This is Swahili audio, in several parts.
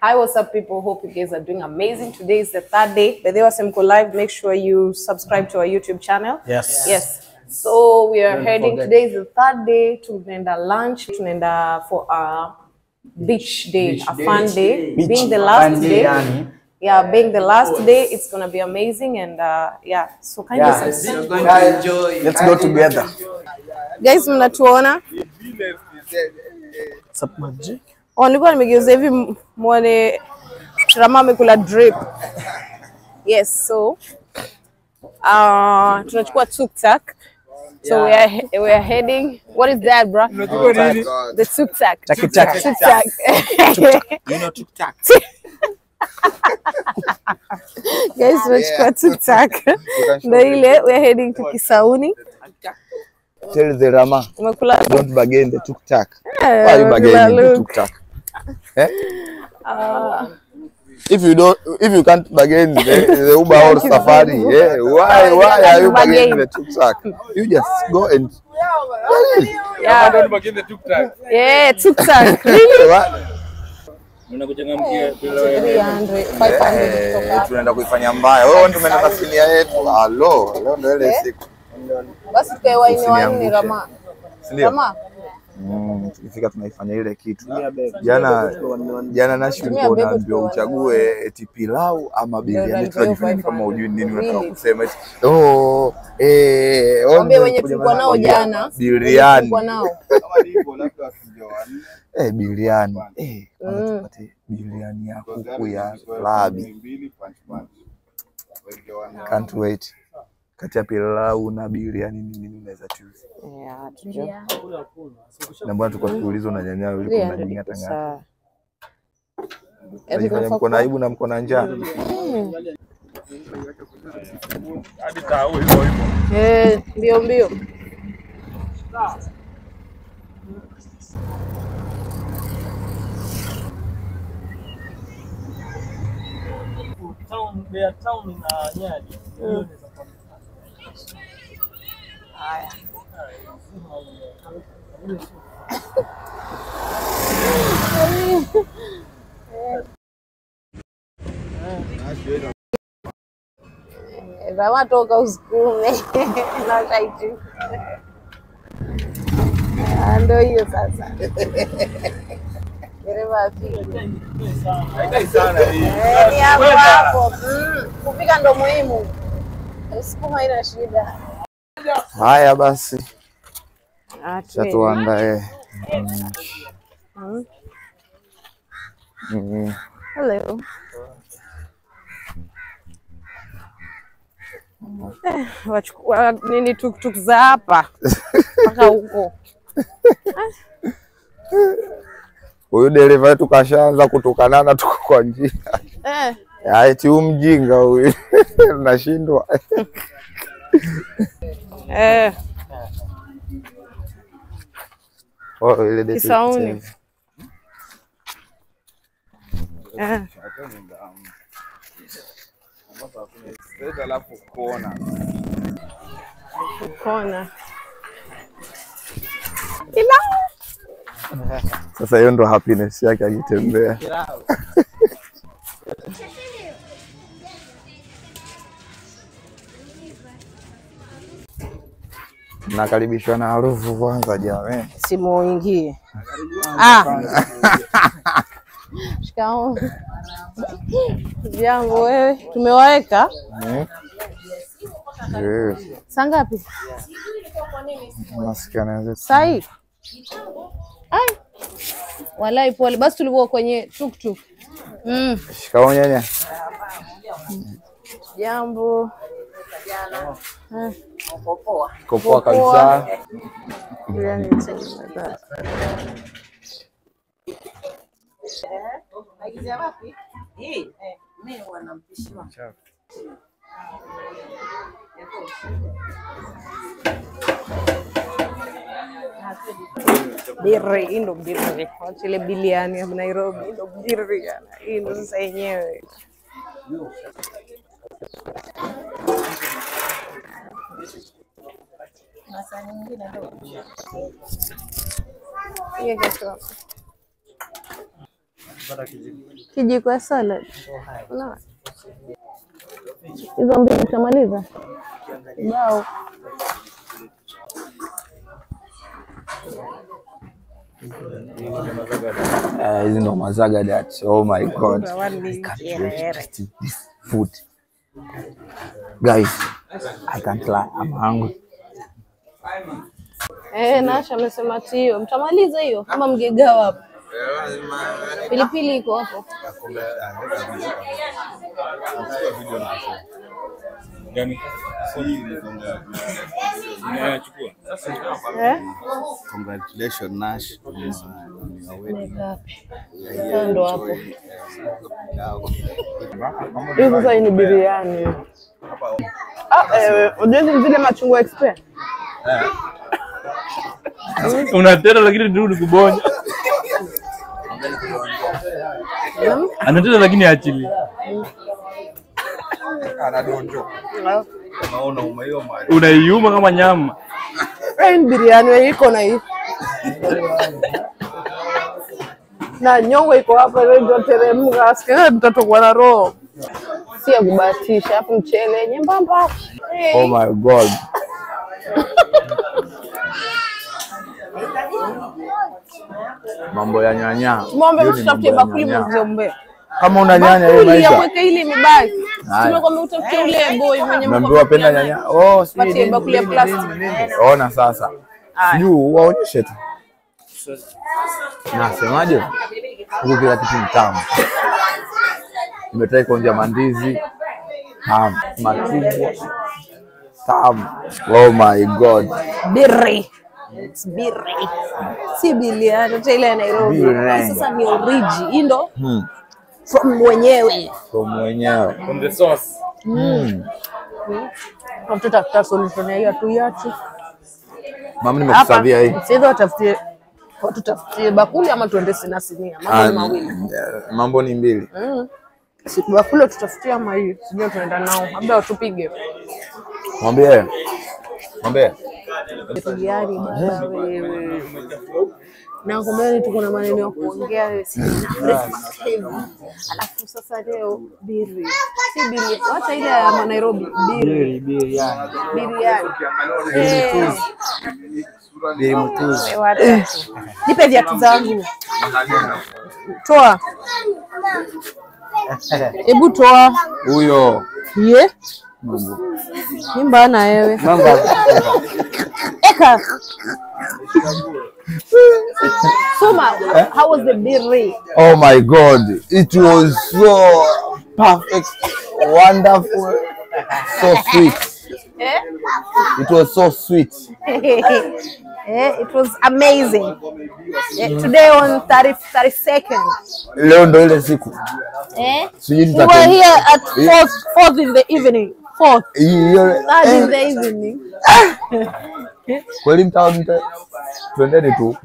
Hi, what's up, people? Hope you guys are doing amazing. Today is the third day. By the way, Simco Live, make sure you subscribe to our YouTube channel. Yes. Yes. So we are Don't heading. forget. Today is the third day. Tunaenda lunch. Tunaenda for a beach day, Beach a day. fun day. Beach being the fun last day, day. yani. Yeah, being the last day, it's gonna be amazing and uh, yeah. So kindly Yeah. subscribe. Guys, Let's go together. Guys, mnatuona? What's up, Magic? Oh, nilikuwa nimegeuza hivi m- muone Rama amekula drip. Yes, so uh, tunachukua tuk-tak. So we are he- we are heading. What is that, bro? The tuk-tak. Taki-tak. Tuk-tak. You know TikTok. Guys, tunachukua tuk-tak. Ndio ile we are heading to Kisauni. Tell the Rama, Umekula don't bargain the tuk-tak. Eh, Why you umekula bargaining the look. tuk-tak? Eh? Ah. If you don't, if you can't bargain the, the Uber or Safari, yeah, why, you why can't are you bargain. bargaining the tuk-tak? You just go and Yeah. Yeah, tuk-tak. Really? What? 300, 500 Eh, kutoka tunaenda kuifanya mbaya. Wewe ndio umeenda na sinia yetu. Halo, leo ndio ile siku. basi tukae waini waini Usiniangushe. Rama. Si ndio? Rama. Mm, tukifika tunaifanya ile kitu. Jana jana Nashi ulikuwa Tumia bebe unaambiwa tukawa- uchague eti pilau ama biriani. Ndio, Tunajifanya ndio, kama hujui nini unataka Really? kusema eti oh eh Mwambie oh, wenye kuja tulikuwa nao kuja jana. wenye Biriani. tulikuwa nao. Eh, biriani. Eh, Mm. kwanza tupate biriani ya kuku ya labi. Can't wait. Kati ya pilau na biriani ni nini unaweza choose? Yeah, tujue. Na mbona tulikuwa tukiulizwa na nyanya ulikuwa 300 unajingata ngata. sawa. Eti Unajifanya tunafaa mko na aibu na mko na njaa. Eh, mbio mbio. Mm. Haya. Eh, Rama toka usukume na shaitu. Ah, Ndio hiyo sasa. Dereva afike. Eh, ni hapo hapo. Mm, Kupika ndo muhimu. Sukuma haina shida. Haya basi, Ah, cha tuandae. Mm, Mm. mm. Hello. Eh, wachukua nini tuktuk za hapa mpaka huko. Huyu dereva wetu kashaanza kutukanana, tuko kwa njia. Eh, Ya, Eti huyu mjinga huyu nashindwa. eh, Oh, ile date Kisauni. change. eh. Kona. Ila Sasa hiyo ndo happiness yake akitembea. Nakaribishwa na harufu kwanza jamani. simuingie. Ah. Shikamoo. Jambo wewe, tumewaweka Mm. Yes. saa ngapi? Nasikia naweza Saa hii? Ai. Walai pole. Basi tulikuwa kwenye tuktuk. Mm. shikamoo nyanya. Jambo. Eh, Iko poa kabisa. yani it's like that. Biri, hii ndo biri. Wacha ile biliani ya Nairobi, hii ndo biri. yana. Hii ndo sasa yenyewe. Hiyo kesho. Kijiko ya salad. Unaona? Hizo mbili utamaliza? Bao. Eh, hizi ndo mazaga that. Oh my god. Zawadi kiherehere. This food. Guys, I can't lie. I'm hungry. Eh, Nasha amesema ati hiyo. Mtamaliza hiyo kama mgegawa hapo. Pilipili iko hapo. Gani? Unayachukua? Eh? Congratulations, Nash, on your, on your wedding. Ngapi? We are here Ndo hapo. enjoying, uh, now. Hii sasa hii ni biriani. Ah, eh, unajua zile machungwa expert? Unatera lakini ndio ni kubonya. Anatera lakini achili. Unaona umeioma. Unaiuma kama nyama. Eh, ni biriani wewe iko na hii. Na nyongo iko hapa ile ndio teremka. Sikia mtatokwa na roho. Si ya kubahatisha, hapo mchele nyembamba. Oh my god. Mambo ya nyanya. Mwombe Hiyo ni mtutafutie mambo ya bakuli nyanya. mzombe. Kama una nyanya hiyo Bakuli ya maisha. kuweka ile imebaki. Haya. Tumekwambia utafutie ule boy mwenye Umeambiwa penda nyanya. Oh, si Patie nini, bakuli ya nini, plastic. nini, nini. Ona sasa. Sijui waonyeshe tu. Nasemaje? Huku kila kitu ni tamu. Nimetrai kuonja mandizi tamu, machungwa tamu. Oh my god. Birri. It's birri. Si biliani, hata ile ya Nairobi. Birri. Hii Sasa ni origi. Hii ndo Hmm. from mwenyewe. Kwa mwenyewe. From the sauce. Hmm. Hatutafuta solution ya hiyo tu yachi. Mama nimekusavia hii. Sasa watafutie tutafutie bakuli ama tuende sina sinia. Mambo Ah, ni mawili. eh, Mambo ni mbili. Mm. Si bakuli tutafutie ama hii. Sijui tunaenda nao. Labda watupige. Mwambie. Mwambie. Biriani baba wewe. Na kumbe tuko na maneno ya kuongea wewe si breakfast heavy. Alafu sasa leo biri. Si biri. Wacha ile ya Nairobi. Biri. Biriani. Biriani. Eh. Biri mtuzi. Wewe wacha. Nipe viatu zangu. Toa. Hebu toa. Huyo. Ye. Ni mbana wewe. Mambo Eka. Soma, how was the biri? Oh my god. It was so perfect, wonderful, so sweet. Eh? It was so sweet. Eh, it was amazing. Eh, today on 30, 32nd. Leo ndo ile siku. Eh? Sijui We were tutate- here at 4th, 4th in the evening. 4th. hiyo Third in eh, the evening. kweli mtaa mta twendeni tu.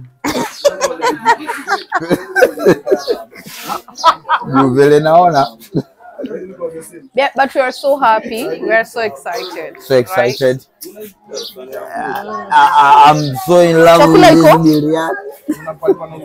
Juu vile naona Yeah, but we are so happy. We are so excited. so right? excited. I, I, I'm so in love with Chakula this iko? biryani.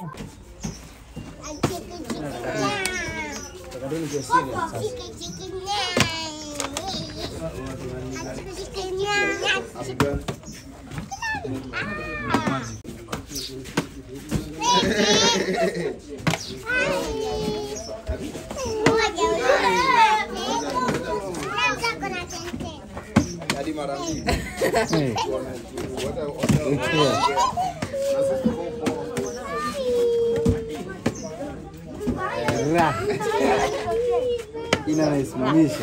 Inanisimamisha.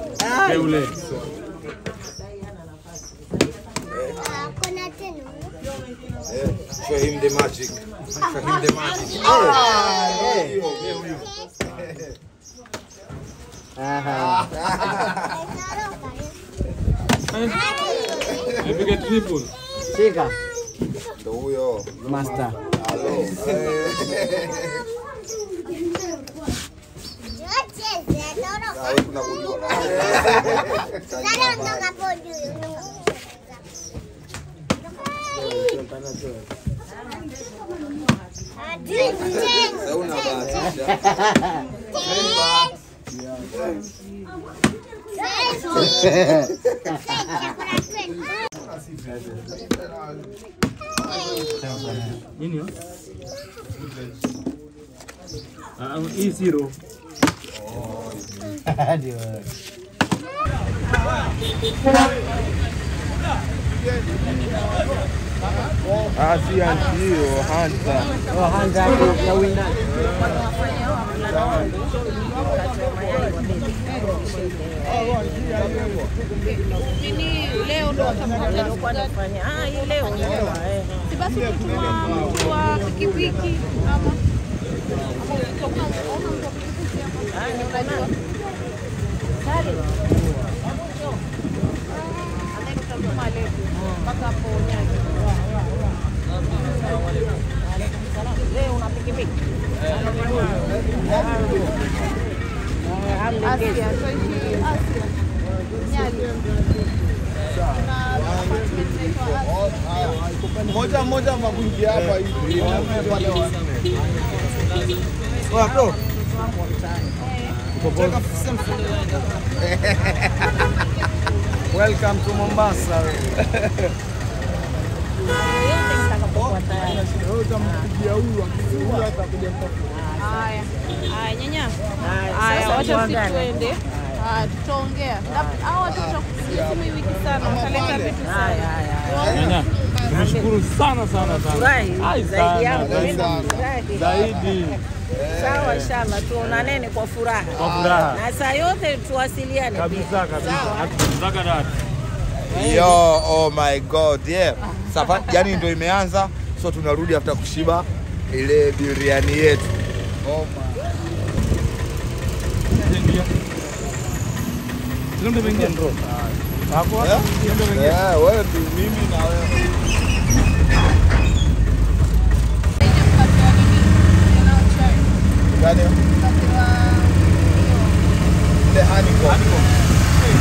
Show him the magic. Show him the magic. Nipige triple. Shika. Ndo huyo. Master. Ah, wewe tunakujua. Sasa unabahatisha. Nini? Ah, hii zero. Ah, si anti hiyo, hanta. leo ndo si basi kutuma mtu wa pikipiki ama mpaka hapo Nyanza. Leo una pikipiki? Asia, tuishi Asia. Nyali. Kuna apartment inaitwa Asia. Moja moja mabundi hapa hivi. Oya bro. Welcome to Mombasa. Haya. Haya, nyanya. Haya, wacha sisi tuende. Haya, tutaongea. Labda hao watoto sisi wiki sana wataleta vitu sana. Nyanya, tumeshukuru sana sana sana. Ai, zaidi yangu sana, mimi sana. nafurahi. Zaidi Sawa, inshallah tuonaneni kwa furaha kwa furaha. na saa yote tuwasiliane pia. Kabisa kabisa. Nataka dada. Yo, oh my god, yeah. Safari yani ndio imeanza, so tunarudi after kushiba ile biriani yetu. Oh my. Ndio ndio mengia. Hapo? Yeah? Ndio ndio mengia. Yeah, wewe tu mimi na wewe. Gani? Ile honeycomb.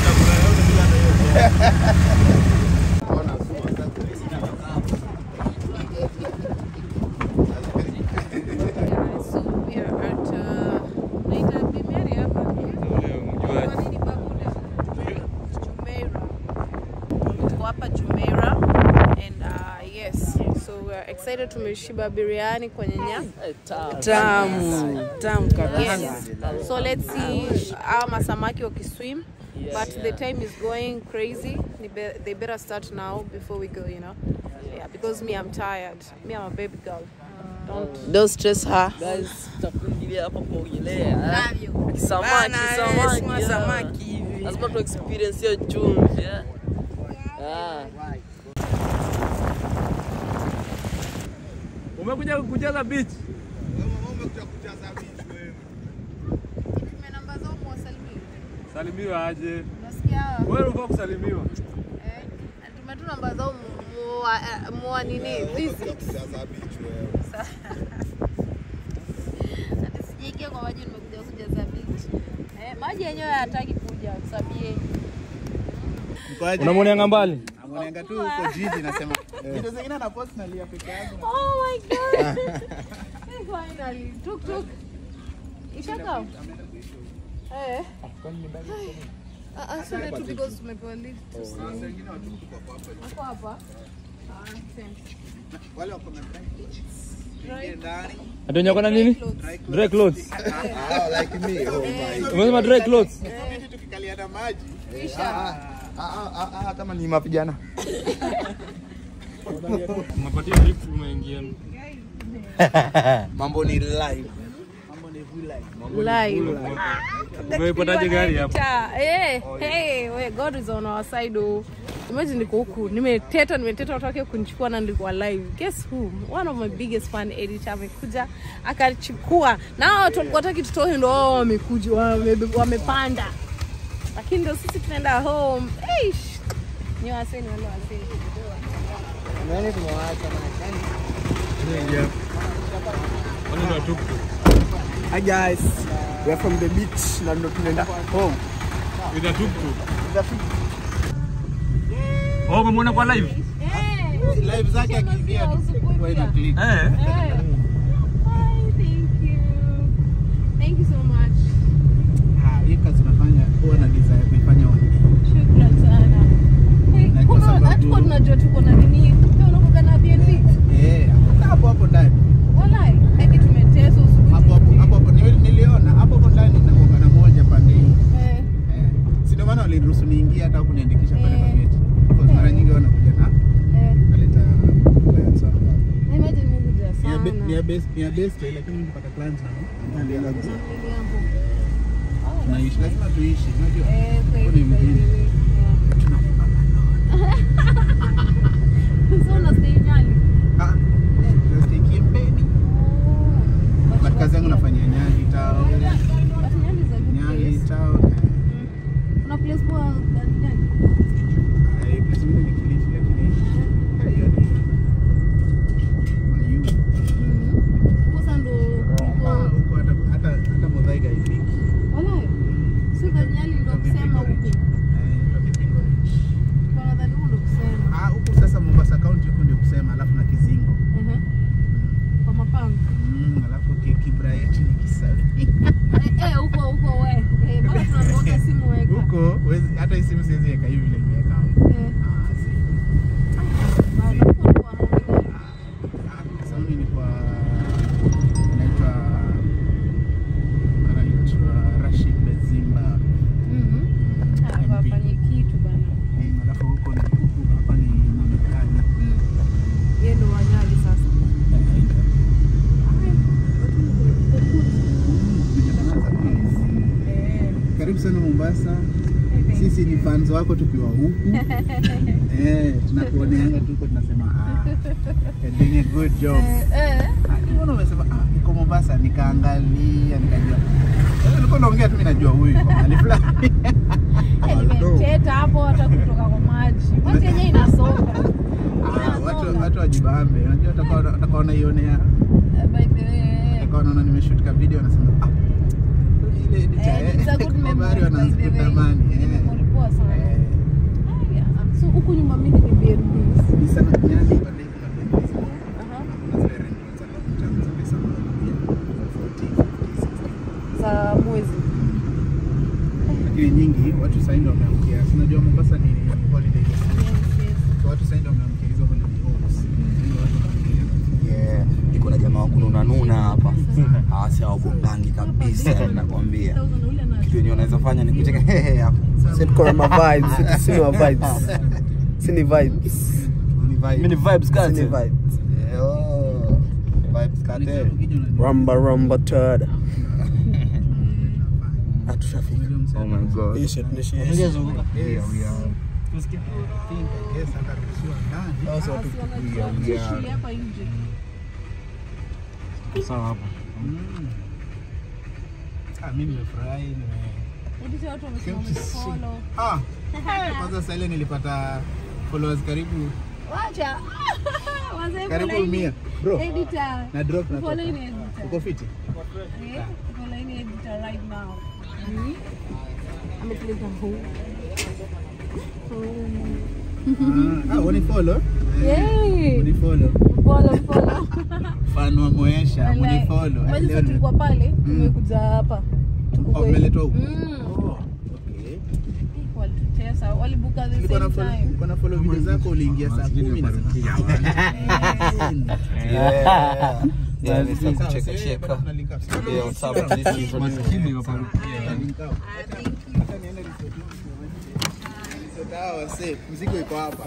So we are at uh, naita Bimeri hapa. Kwa nini Babuda? Jumeirah. Tuko hapa Jumeirah and uh, yes, so we are excited tumeshiba biriani kwenye nyama. Tamu tamu kabisa. Yes. So let's see our masamaki wakiswim. But the time is going crazy. Ni be- They better start now before we go, you know. Yeah, because me I'm tired. Me I'm a baby girl. Don't Don't stress her. Guys, tutakuingilia hapa kuogelea. love you. Samaki, Bana, samaki. sima yeah. samaki hivi. Lazima tu experience hiyo chumvi. yeah. Ah. Umekuja kujaza beach. namba zao muwasalimie. Salimiwa aje. Unasikia? Wewe unafaa kusalimiwa. Eh, tumetuma namba zao mua, mua nini visit. Ati sijaingia kwa maji nimekuja kujaza beach. Eh, maji yenyewe hayataki kuja kusabie. Unamwonea mbali? Mwananga tu huko jiji nasema video zingine na post nalia peke yangu. Oh my god. Finally. Tuk tuk. Ishaka. Eh. Ah, ah, so tu because tumepewa lift. Wako hapa? Ah, thanks. Wale wako na Right. ndani. Atonya kuna nini? Dry clothes. Ah, like me. Oh my. Umesema dry clothes? Inabidi tukikaliana maji. Ah, ah, ah, ah, kama ni mapigana. Unapatia lift umeingia. Mambo ni live. Live. Umeipataje gari hapo? Ta- Eh, hey, we, God is on our side. Oh. Imagine niko huku nimeteta nimeteta watu wake kunichukua na nilikuwa live. Guess who? One of my biggest fan editor amekuja akachukua. Na hao watu walikuwa wataki tutoe ndo wao wamekuja wame- wamepanda. Lakini ndo sisi tunaenda home. Eish. Ni waseni wale waseni. Wale ndo tuktuk. Hi guys. We are from the beach na ndo tunaenda home. With a tuktuk. Oh, umemwona kwa live? Live zake akiingia tu kwa ina click. Eh. best ya best lakini nikipata clients na naendelea tunaishi lazima tuishi unajua Huko ni mjini Ah, nastay Kiembeni. But kazi yangu nafanyia Nyali town Nyali town eh. Eh, place ingine ni Kilifi lakini eh, hiyo ni Mayu. Ah, huko hata hata hata Muthaiga haifiki. Ah, huku sasa Mombasa County huko ndio kusema alafu na Kizingo. Mm, alafu ki- Kibrayeti ni Kisawi. Huko huwezi- hata hii simu siwezi weka hivi vile nimeweka hapo. Ah, si. Ah, sasa mimi ni kwa naitwa anaitwa Rashid Bezimba. Mm, alafu huko ni huku hapa ni Marekani. Karibu sana Mombasa. Sisi ni fans wako tukiwa huku. eh, tunakuoneanga tuko tunasema ah, you're doing a good job. Ah, Mbona umesema ah, niko Mombasa nikaangalia nikajua. Eh, Nilikuwa naongea tu mimi najua huyu yuko mahali fulani. Nimeteta hapo hata kutoka kwa maji. Maji yenyewe inasonga. Ah, watu watu wajibambe. Unajua watakao watakao wanaionea, Eh, by the way. watakao wanaona nimeshoot ka video wanasema ah, ile editor Eh, it's a good eh, memory, habari by the way. wanazitamani. Ni eh. memory poa sana. Eh, Ah, yeah. So huku nyuma mimi ni B&B. ni sana nyani pale kuna benzi. Aha. Kuna zile rent za long term za pesa mmoja, 40, 50, 60. Za mwezi. lakini nyingi watu sasa ndio wameamkia. Si unajua Mombasa ni holiday destination. Yes, yes. So watu sasa ndio wameamkia hizo holiday homes. Ndio watu wanaangalia. Yeah, niko na jamaa wa kununanuna hapa hawasi hawabongangi kabisa nakwambia 1000 ule na kitu yenye unaweza fanya ni kucheka hehe hapo Sisi tuko na ma vibes, sisi si ma vibes. Si ni vibes. Ni vibe. Mimi ni vibes Si kati. ni vibes. Eh, oh, vibes Ni cartel. kama ukija unajua. Ramba ramba tada. Hatushafika. Unajua msee Oh my god. Hii shit ni shit. Yes, I think I guess ataruhusiwa ndani. Hao watu Tushie hapa nje. Sawa hapo. Mm. Ah, mimi nimefurahi nime Hadi sasa watu wamesema Came to see. wamefollow. Ah, kwanza sasa ile nilipata followers karibu Wacha. Wazee karibu follow mia. Bro, Editor. na drop na Follow toka. in editor. Uko fiti? Eh, follow in editor right now. Ametuleta huu. Ah, wani follow? Yay. Wani follow. Follow, follow. Fan wa Moesha, wani follow. Mwezi Leo sasa ni- tulikuwa pale, tumekuja hapa. Oh, mmeletwa huku? Mm. Oh, okay. Walitutesa, walibuka the Nilikuwa na same follow- time. nilikuwa na follow video zako uliingia saa kumi na Yeah. Yeah, ni Sawa, saa kucheka sasa cheka. bado tuna link up. Sasa Yeah, what's up? This is Maskini wa parukia. tuna link up. Hata niende resort huku tuone. Resort hawa wasee, mzigo iko hapa.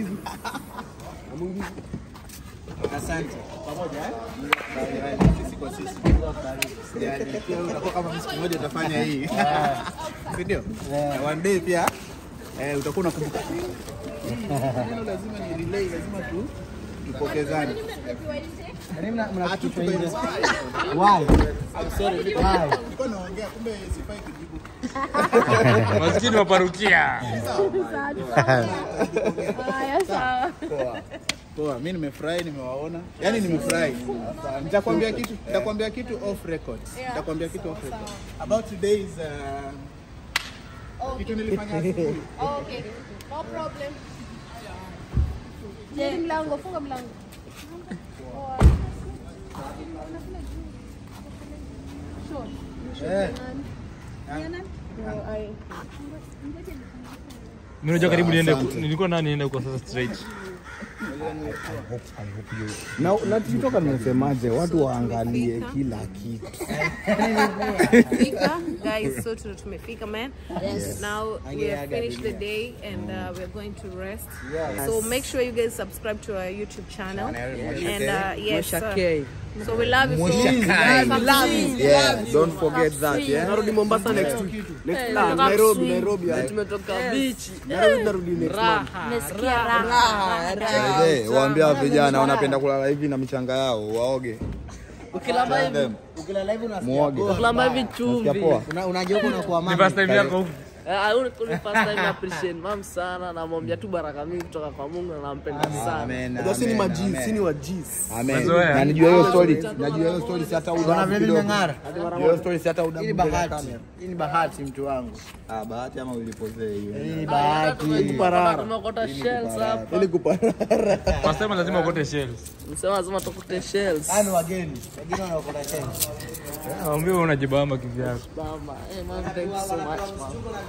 Asante. Pamoja eh? Sisi kwa sisi. Yaani pia wewe utakuwa kama siku moja utafanya hii. Si ndio? Na One day pia eh, utakuwa unakumbuka. Neno lazima ni relay, lazima tu tupokezane. Ah, tu tuko hivi. Why? I'm sorry. Nilikuwa naongea kumbe sifai kujibu. Maskini wa parukia. Haya, sawa. Poa. Poa, mimi nimefurahi nimewaona. Yaani nimefurahi. Nitakwambia kitu, nitakwambia kitu off record. Nitakwambia kitu off record. About today's uh, kitu nilifanya asubuhi. Okay, no problem. Je, mlango, funga mlango. Sure. Eh. No, I- Mimi unajua karibu niende ku- nilikuwa nani niende kwa sasa straight. Na na tukitoka nimesemaje watu waangalie kila kitu. Fika, guys. guys so to tumefika man Yes. now we have finished the day and uh, we're going to rest so make sure you guys subscribe to our youtube channel and uh, yes Mosha uh, K. so we love you so Kai. much Yeah, don't forget that, yeah. Narudi Mombasa next week. Next Eh, ah, nataka Nairobi, kuswim. Nairobi. ah. Tumetoka beach. Nairobi narudi next month. Nasikia raha. Hey, waambia vijana wanapenda kulala hivi na michanga yao waoge. Ukilamba hivi, Them. Ukilala hivi unasikia Muoge. ukilamba hivi Nasikia chumvi. poa. una- unageuka unakuwa Ni mama. first time yako huku. Eh, ah, huyu ni first time appreciate mam sana namwambia tu baraka mingi kutoka kwa Mungu na nampenda sana. Amen. Unajua si ni amen, majiz, amen. si ni wajiz. Amen. Mazoea. Na nijua hiyo story, najua hiyo story si hata Unaona udamu vile kidogo. nimeng'ara? Najua hiyo story si hata Hii udamu ni mbele ya bahati. kamera. Hii ni bahati mtu wangu. Ah, bahati ama ulipozea hiyo. Hii ni bahati. Tumekota- Tumekota shells hapa. Ili kuparara. First time lazima ukote shells. Msema lazima tukute shells. Haya ni wageni. Wengine wanaokota cheni. Waambie wewe unajibamba kivyako. Mama, eh, man, thank you so much, man.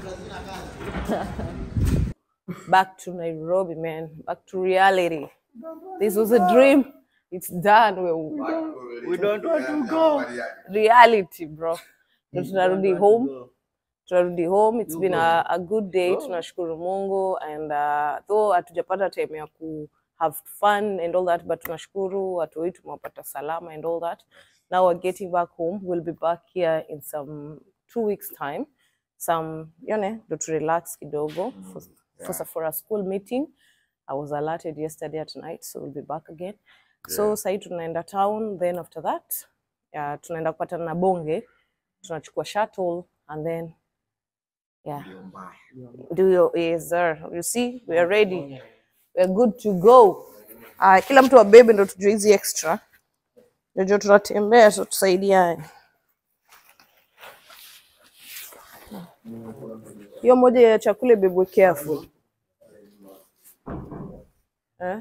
back to Nairobi, man. Back to reality. This was a dream. It's done. We, we don't want to go. Reality, bro. Ndio tunarudi home. Tunarudi home. It's been a, a good day. Tunashukuru Mungu and uh, though hatujapata time ya ku have fun and all that but tunashukuru watu wetu tumewapata salama and all that. Now we're getting back home. We'll be back here in some two weeks time. Some, you know, to relax kidogo for, for, for a school meeting. I was alerted yesterday at night, so we'll be back again. So sahi tunaenda town, then after that yeah, tunaenda kupatana na Bonge, tunachukua shuttle and then yeah, do your yes sir. You see, we are ready, we are good to go. Uh, kila mtu abebe ndo tujue hizi extra, ndio tunatembea, so tusaidiane. Hiyo moja ya chakula ibebwe careful. Eh?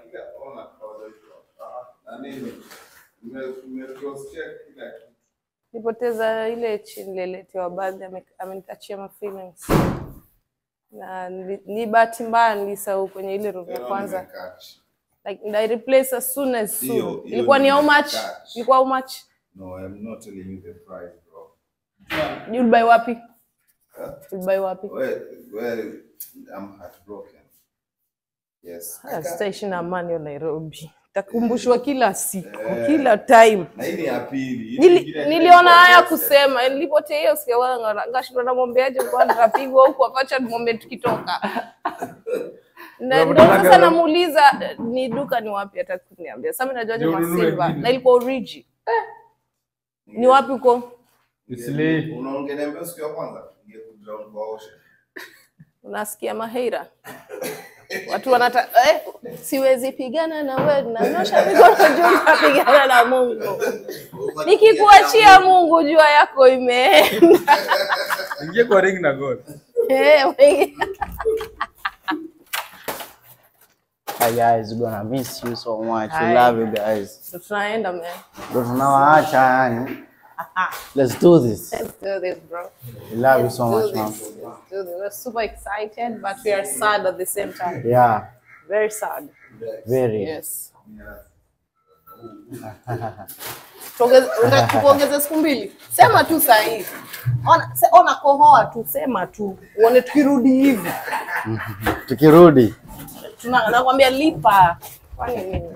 Nipoteza ile chini nililetewa baadhi, ame- amenikachia ma feelings na nili- ni bahati mbaya nilisahau kwenye ile room ya kwanza like I replace as soon as Hiyo- soon. hiyo Ilikuwa ni how much? nimekatch. Ilikuwa how much? No, I'm not telling you the price, bro. You'll buy wapi? You'll buy wapi? Well, well, I'm heartbroken. Yes. Ah, Sitaishi na amani ya Nairobi, takumbushwa kila siku, kila time. Na hii ni ya pili. Hii Nili, nyingine niliona ilikuwa haya yesterday. kusema nilipotea hiyo sikia wanga ngashindwa namwambiaje kwa nikapigwa huku apacha tumwambie tukitoka na ndio sasa namuuliza eh, ni duka ni wapi hata kuniambia sasa mimi najuaje Ndio ununue masilva kitu. na ilikuwa origi ni wapi uko Usilei. Unaongea siku ya kwanza? Ingekuja kwa ocean. unasikia maheira watu wanata eh, siwezi pigana na wewe nanyosha mikono juu napigana na Mungu nikikuachia Mungu jua yako imeenda Ingia kwa ring na God. Eh, wengi- Hi guys, we're gonna miss you so much. Hi. We love you guys. Ndo tunaenda man Ndo tunawaacha yani. Let's do this. Let's do this, bro. We love you so do much, this. man. Let's do this. We're super excited, but we are sad at the same time. Yeah, Very sad. very. Yes. Tuongeze- unataka tukuongeze siku mbili? Sema tu saa hii. Ona, se- ona kohoa tu, sema tu. Uone tukirudi hivi. Tukirudi. Tuna- Nakwambia lipa. Kwani nini?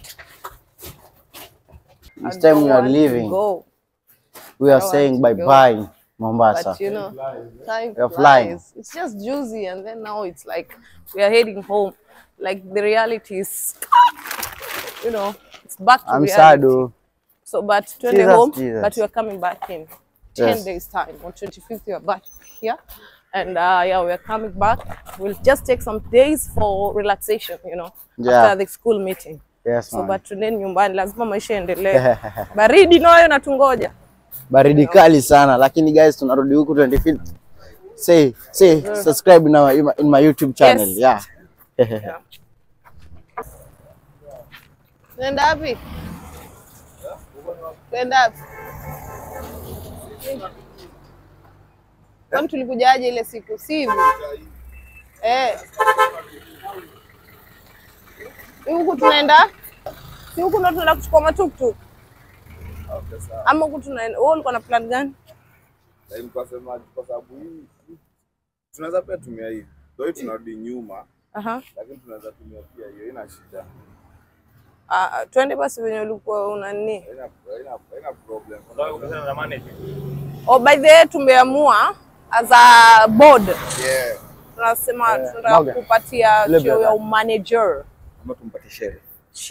This I time don't we are want to leaving. go, We are don't saying want bye to go. bye, Mombasa. But you know, time We are flying. flies. It's just juicy, and then now it's like we are heading home. Like the reality is, you know, it's back to I'm reality. sad. oh. So, but twende Jesus, home, Jesus. but we are coming back in 10 Yes. days time. On 25th, we are back here. And uh, yeah, we are coming back. We'll just take some days for relaxation, you know, Yeah. after the school meeting. Yes, So, man. but tuendeni nyumbani, lazima maisha yaendelee. Baridi nayo natungoja. Baridi kali sana lakini guys tunarudi huku 25th. Say, say, subscribe in, our, in my- in my YouTube channel. Yes. Yeah. Tunaenda wapi? Tunaenda wapi? Kwani tulikujaje ile siku? Si hivi? Eh. Si huku tunaenda? Si huku ndo tunaenda kuchukua matuktuk? Ama huku tunaenda? Wewe ulikuwa na plan gani? Lakini kwa sema kwa sababu hii hii- tunaweza pia tumia hii. Ndio hii tunarudi nyuma, Aha. lakini tunaweza tumia pia hiyo, ina shida. Ah, twende basi venye ulikuwa una nini. Haina haina haina problem. Oh, by the way tumeamua as a board Yeah. tunasema Eh, tunataka Morgan. kupatia Ile cheo brother. ya umanager. Ama tumpatie shere.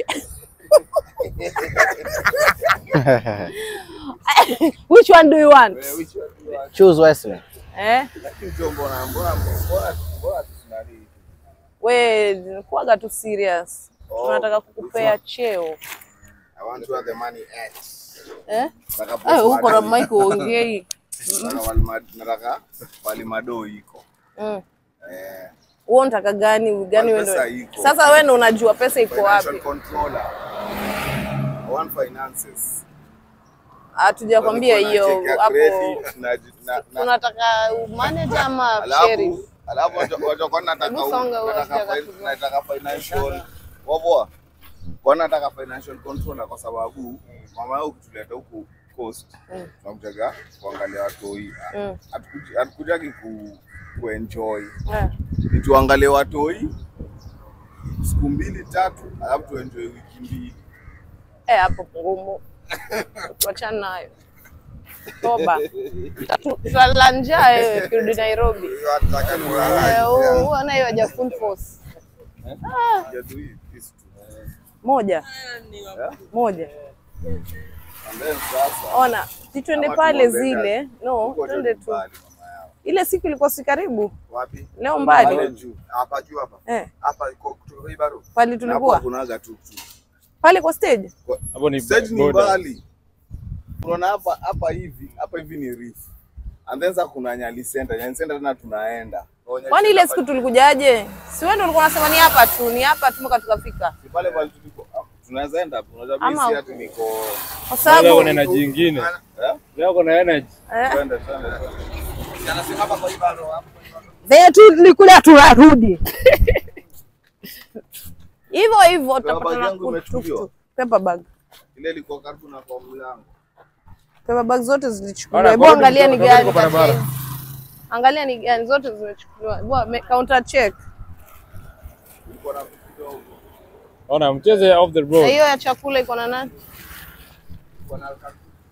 Which one do you want? Eh, which one do you want? Choose wisely. Eh? Lakini sio mbona mbona mbona mbona tusinani. We kuaga tu serious. Oh, Tunataka kukupea which cheo. I want to have the money X. Eh? Nataka Eh, uko na post mic uongei. Nataka walima- nataka walimado iko. Mm. Eh, Wewe unataka gani? Gani wewe Pesa ndio? iko. Sasa wewe ndio unajua pesa iko financial wapi. controller. I want finances. Hatujakwambia hiyo Wanacheka hapo. credit na- na- na- Tunataka manager ama Alafu sheriff? alafu watu- watu kwa nataka Hebu songa wewe, nataka sijaka fin- kujua. nataka financial wapoa. Kwa nataka financial controller kwa sababu mama yao ukituleta huku coast Mm. tunakutaka kuangalia watoi. Mm. Hatukuji- Hatukujagi ku kuenjoy. Eh. Ni tuangalie watoi siku mbili tatu, alafu tuenjoy wiki mbili. Eh, hapo ngumu. Tuachane nayo. Toba. Tatu- Tutalala njaa wewe ukirudi Nairobi. Nataka kulala. Eh, huu- huu anayo haja full force. Ah, Just do it, this too. moja. Moja. And then sasa Ona, si twende Ama pale tumwombe zile. No, huko twende tu tu. mbali, mama yao. Ile siku ilikuwa si karibu. Wapi? Leo Pale mbali. juu. Hapa juu hapa. Eh, Hapa iko kutoka hii baro. pale Na hapo tulikuwa. hakunaga tuktuk. Pale kwa stage. Hapo ni Stage ni border. mbali. Unaona hapa hapa hivi, hapa hivi ni reef. And then sasa kuna Nyali Center. Nyali Center tena tunaenda. Kwa Nyali Kwani ile Center siku tulikujaje? Si wewe ndio ulikuwa unasema ni hapa tu, ni hapa tu mpaka tukafika. si pale pale tuliko. ah, Tunaweza enda hapo. Unajua Ama mimi si ati niko Kwa Leo sababu kuna energy nyingine. eh? Leo kuna energy. eh, Twende twende. Anasema hapa kwa hii baro hapo. venye tu tulikuja tunarudi. Hivyo hivyo bag tutapata yangu imechukuliwa. paper bag. Ile ilikuwa karibu na kwa mlango. Paper bag zote zilichukuliwa. Bana, Hebu bado angalia ni tuko- gani tuko barabara. kati ya hizi. Angalia ni gani zote zimechukuliwa. Bwa, me- counter check. Ilikuwa na vitu kidogo. Ona mcheze off the Na road. hiyo ya chakula iko na nani? Ilikuwa na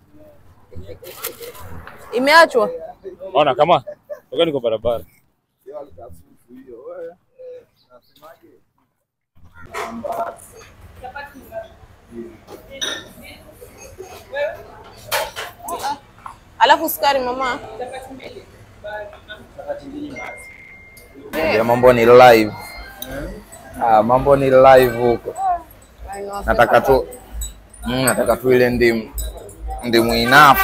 Imeachwa. Ona kama. Toka niko barabara. hiyo alikasufu hiyo. Wewe. Nasemaje? Alafu sukari mama. Ya mambo ni live. Ah, mambo ni live huko. Nataka tu mm, nataka tu ile ndimu ndimu enough.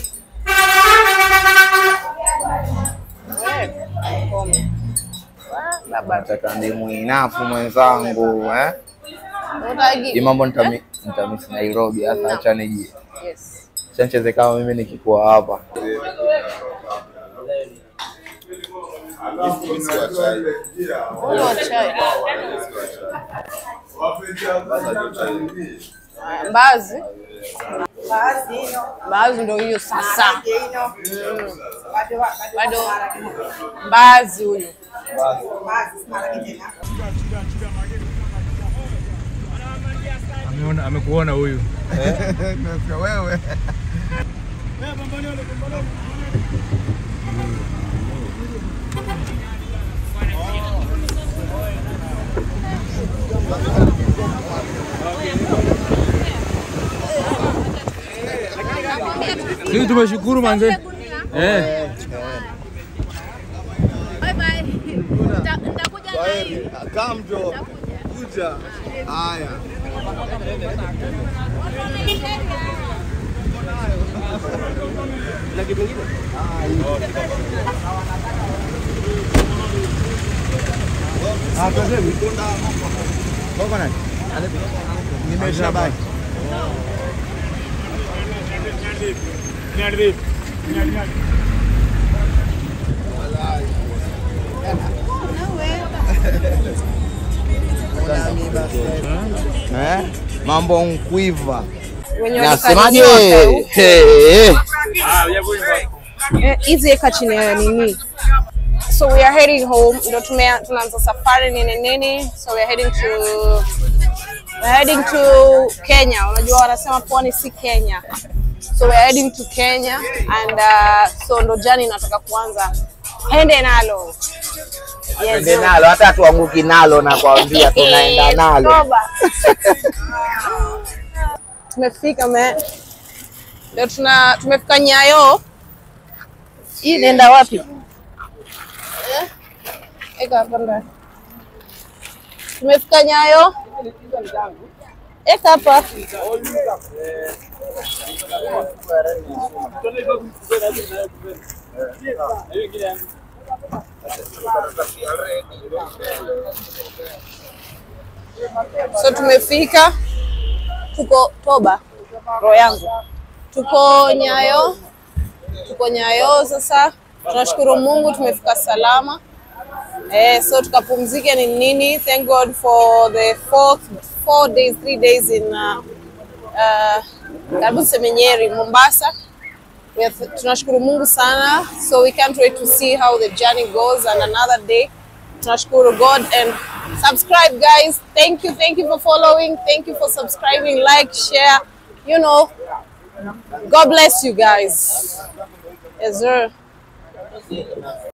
Baba. Nataka ndimu enough mwenzangu eh. Hii Utagi. mambo nitami nitamisi Nairobi hasa acha niji. Yes. Acha nicheze kama mimi nikikuwa hapa. Mimi si wa chai. Ule wa chai. Sasa ndio chai. Mbaazi. Mbaazi ndio hiyo sasa. Mm. Bado mbaazi huyo. Ameona amekuona huyu. Wewe. Sisi tumeshukuru manze. Eh. Bye bye. Nitakuja na hii. Kamjo. Kuja. Haya. Nimesha baki. Eh? Mambo nkwiva. Wenye Nasemaje? walikaribia waka- Hey, hey. Eh, hizi eka chini ya nini So we are heading home. Ndio tume tunaanza safari nini nini. So we are heading to we're heading to Kenya. Unajua wanasema pwani si Kenya. So we are heading to Kenya and uh, so ndo jani nataka kuanza. Ende nalo. Yes. Ende nalo hata tuanguki nalo na kuambia tunaenda nalo. Toba. Tumefika me. Ndio tuna tumefika Nyayo. hii inaenda wapi Eka hapa ndani. Tumefika Nyayo. eka hapa So tumefika, tuko Toba, roho yangu, tuko Nyayo, tuko Nyayo. Sasa tunashukuru Mungu tumefika salama. Eh, so tukapumzike ni nini. Thank God for the fourth, four days, three days in uh, uh, karibu niseme Nyeri, Mombasa. We are, tunashukuru Mungu sana. So we can't wait to see how the journey goes and another day. Tunashukuru God and subscribe guys. Thank you, thank you for following. Thank you for subscribing, like, share. You know, God bless you guys. Yes, sir.